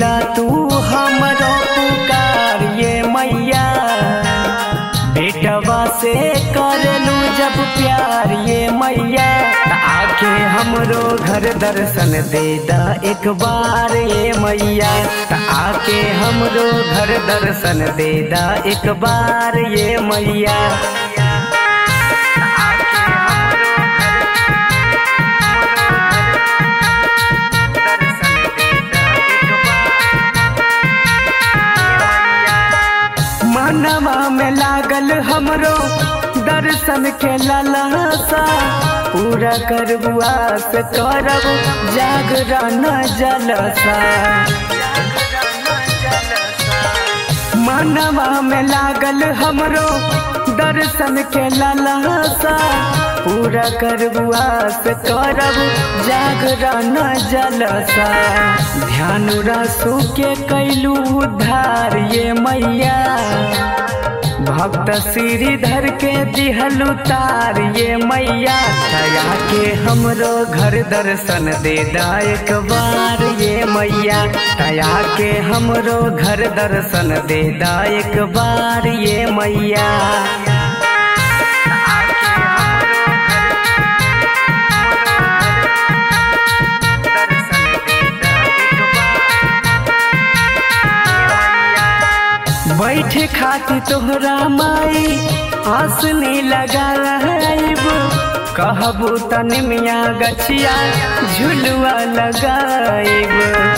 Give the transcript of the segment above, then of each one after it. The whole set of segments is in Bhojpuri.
सुनीला तू हमरो पुकार ये मैया बेटवा से करलू जब प्यार ये मैया त आके हमरो घर दर्शन दे दा एक बार ये मैया त आके हमरो घर दर्शन दे दा एक बार ये मैया मनवा में लागल हमरो दर्शन के ललसा पूरा करबुआ से करब जागरण जलसा मनवा में लागल हमरो दर्शन के ललसा पूरा करबुआ से करब जागरण जलसा ध्यान रसू के कैलू उद्धार ये मैया भक्त श्रीधर के दिहलु तार ये मैया दया के हमरो घर दर्शन दे दा एक बार ये मैया दया के हमरो घर दर्शन दे दा एक बार ये मैया बैठे खाती तोहरा माई आसनी लगा रहब कहबू तन मिया गछिया झुलुआ लगाइब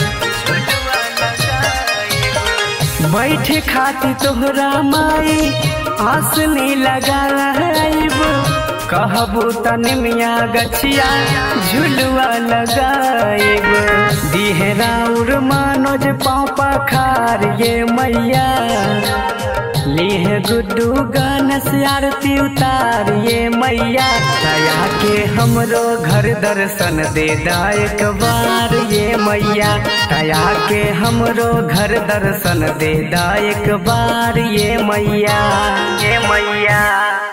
बैठे खाती तोहरा माई आसनी लगा रहब कहबू तन मिया गछिया झुलुआ लगाइब दिहराउर मानोज पापा खार ये मैया लीह गुड्डू गान से आरती उतार ये मैया दया के हमरो घर दर्शन दे दा एक बार ये मैया दया के हमरो घर दर्शन दे दा एक बार ये मैया ये मैया